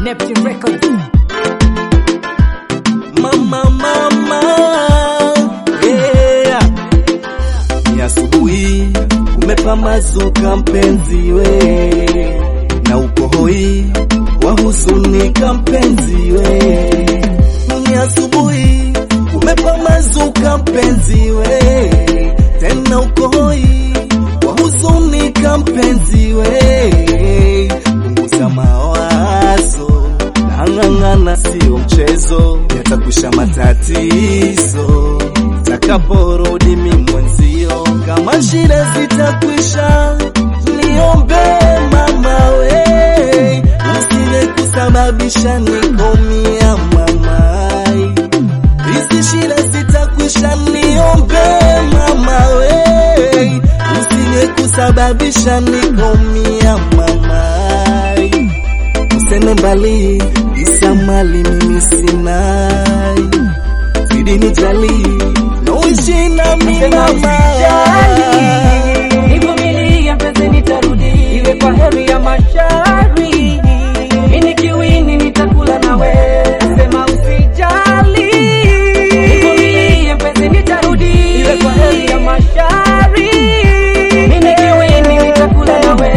Neptune Records. Mama, mama, yeah. Ni asubuhi umepambazuka mpenzi we, na uko hoi wahuzunika mpenzi we. Ni asubuhi umepambazuka mpenzi we, tena uko hoi wahuzunika mpenzi we. Punguza mawazo Ng'ang'ana sio mchezo, yatakwisha matatizo takaporudi mi mwenzio. Kama shida zitakwisha, niombe mama we, usile kusababisha nikomia mamai. Hizi shida zitakwisha, niombe mama we, usile kusababisha nikomia mamai useme mbali isa mali mimi sinai zidi nijali noishi nami mama Nivumilie mpenzi, nitarudi, iwe kwa heri ya mashari. Mimi kiwini nitakula nawe, sema usijali. Nivumilie mpenzi, nitarudi, iwe kwa heri ya mashari. Mimi kiwini nitakula nawe.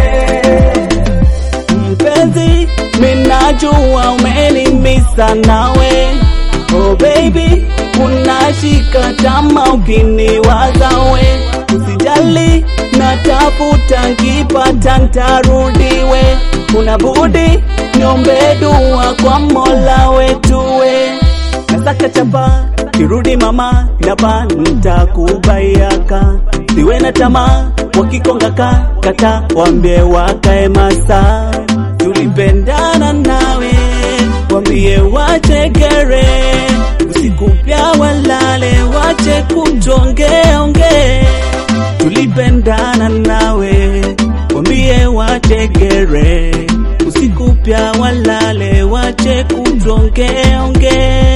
mpenzi minajua umenimisa nawe oh baby unashika tama ukiniwazawe usijali natafuta nkipata ntarudiwe una budi niombe dua kwa mola wetuwe nasaka chapa kirudi mama inapa ntakubayaka siwe na tamaa wakikongaka kata wambie wakae masa tulipendana nawe wambie wachegere usiku pya walale wache kutongeonge tulipendana nawe wambie wategere usiku pya walale wache kutongeonge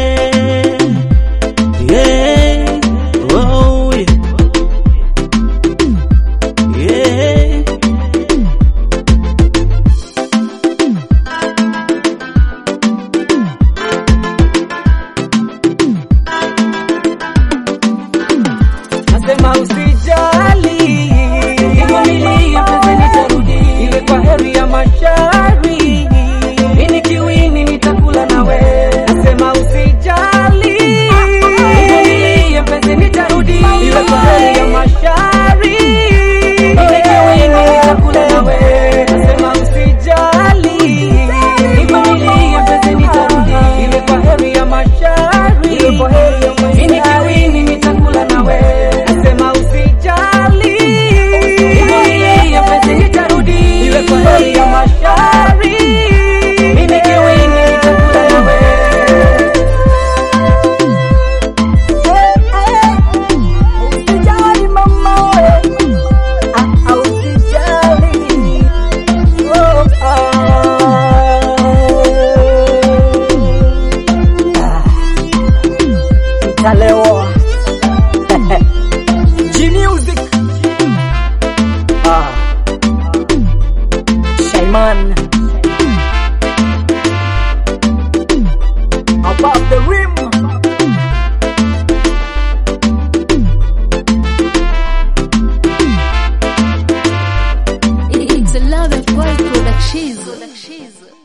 yeah. oh, yeah. Yeah. Nasema usijali, nivumilie mpenzi, nitarudi, iwe kwa heri ya mashari. Mimi kiwini nitakula nawe. Nasema usijali, nivumilie mpenzi, nitarudi, iwe kwa heri ya mashari. Mimi kiwini nitakula nawe. Nasema usijali, nivumilie mpenzi, nitarudi, iwe kwa heri ya mashari. Mimi kiwini nitakula nawe. Nasema usijali, nivumilie mpenzi, nitarudi, iwe kwa heri ya mashari. Mimi kiwini nitakula nawe. Usijali mama we, ah, ah, usijali. Oh, ah. Italewa. G-Music. Ah. Shaiman. Above the rim. It's a love of boy production.